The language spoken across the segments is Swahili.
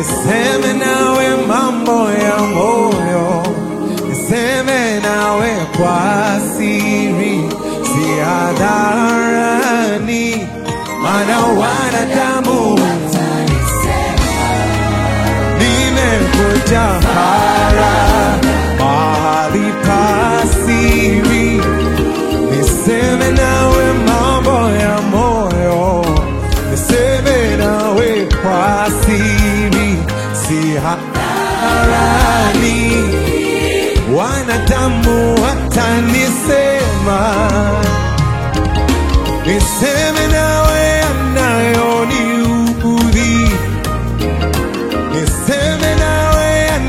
niseme nawe mambo ya moyo, niseme nawe kwa siri, si hadharani, maana wanadamu nimekuja hara mahali pa siri, niseme nawe mambo ya moyo, niseme nawe kwa siri, si hadharani, wanadamu watanisema, niseme nawe yanayoniudhi niseme nawe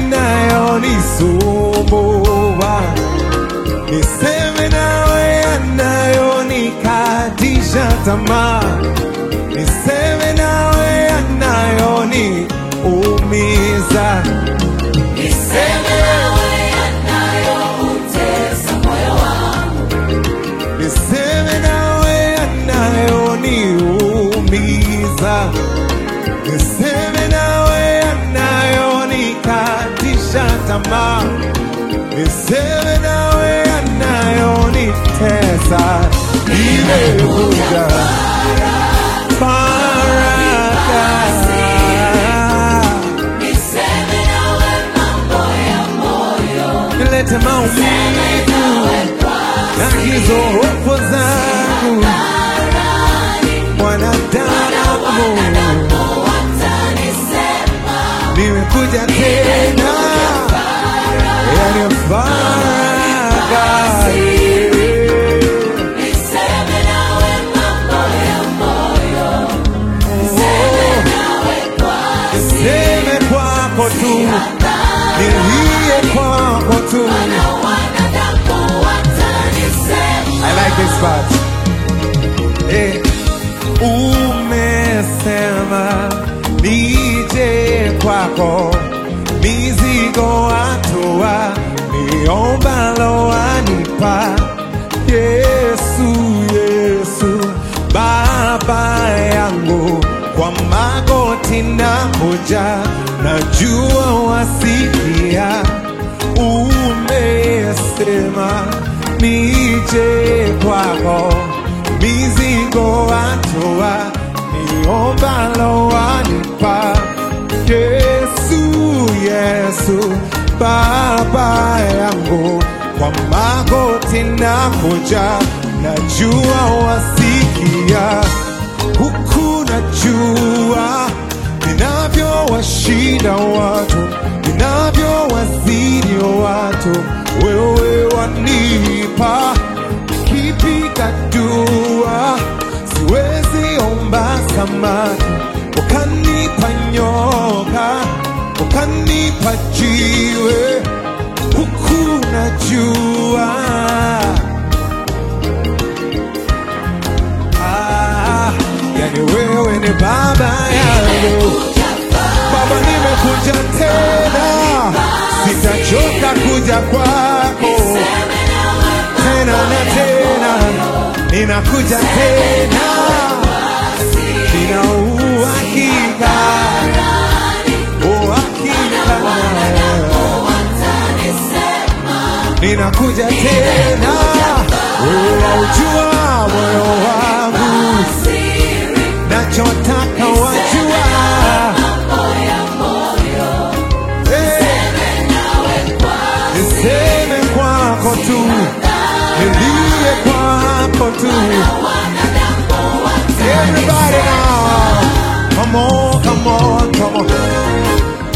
yanayonisumbua, niseme nawe yanayonikatisha tamaa, niseme nawe yanayoniumiza, Niseme nawe yanayoutesa moyo wangu. niseme nawe yanayoniumiza, niseme nawe yanayonikatisha tamaa, niseme nawe yanayonitesa. Nimekuja faraka, Niseme nawe mambo ya moyo. nilete maumivu na hizo hofu zangu, mwanadamu Watanisema nimekuja tena yani faraka niseme nawe mambo ya moyo. Nawe kwa seme kwako tu nilie kwako tu wanadamu watanisema I like this part eh, umesema nije kwako mizigo atua niombalo anipa Yesu Yesu baba yangu kwa magoti na moja najua wasikia umesema nije kwako mizigo atoa niombalo wanipa Yesu Yesu baba yangu kwa magoti na moja najua wasikia huku najua ninavyowashinda watu ninavyowazidi watu wewe wanipa kipiga dua siwezi omba samaki ukanipa nyoka ukanipa jiwe huku najua ah, yani wewe ni baba yangu Baba, nimekuja tena, sitachoka kuja kwako tena na tena, ninakuja tena, nina uhakika, uhakika, ninakuja tena, wewe waujua moyo wangu, nachotaka wajua niseme kwako tu, nilie kwako tu. Everybody now, come on, come on, come on.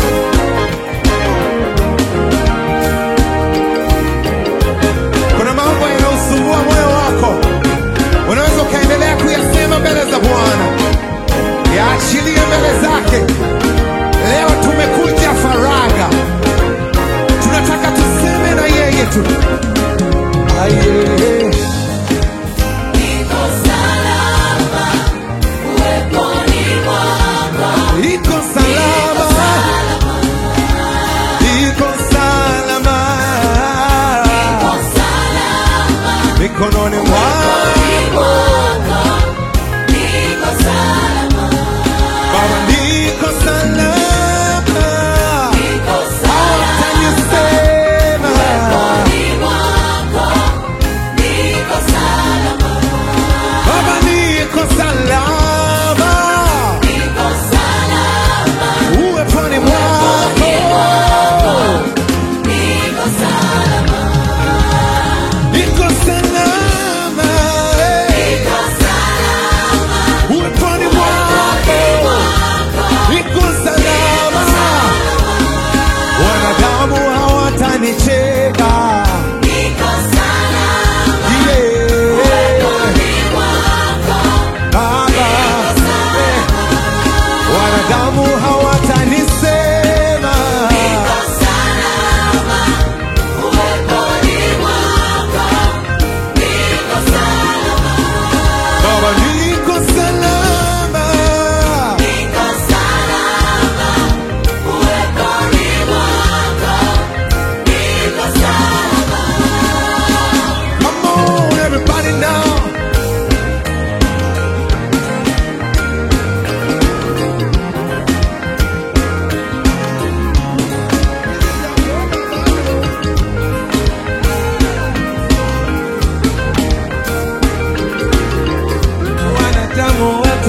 Kuna mambo yanayosumbua moyo wako, unaweza ukaendelea kuyasema mbele za Bwana, yaachilie mbele zake. Leo tumekuja faraga tunataka tuseme na yeye tu Aye. Niko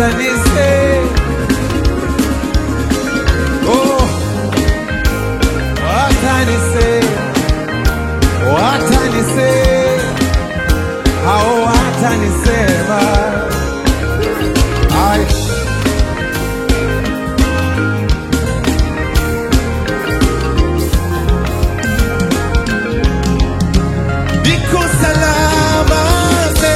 watanisema oh, watanisema watanisema hao watanisema Ay. Niko salama se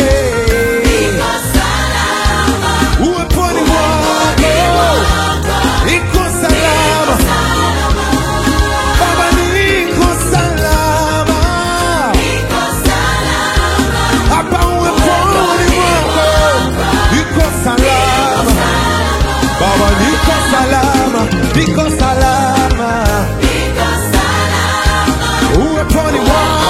uweponi mwako niko salama Baba niko salama hapa uweponi mwako niko salama Baba niko salama niko salama uweponi mwako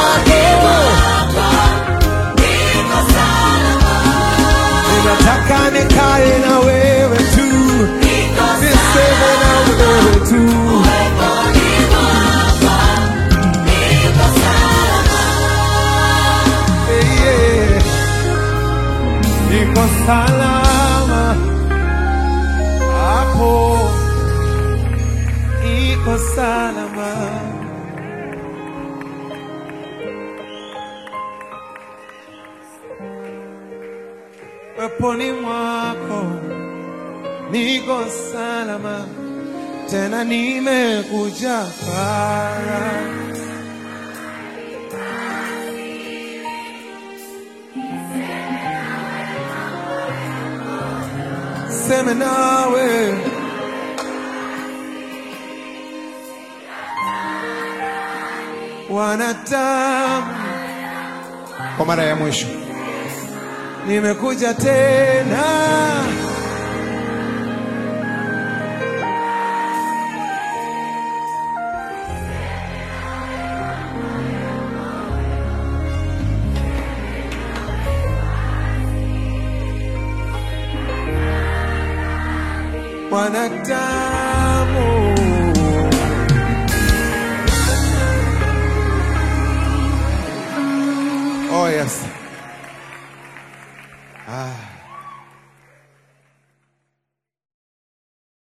ninataka nikae na wewe tu niseme na wewe tu Eh, yeah. niko salama hapo niko salama weponi mwako niko salama tena nimekuja para seme nawe wanadamu kwa mara ya mwisho nimekuja tena wanadamu oh yes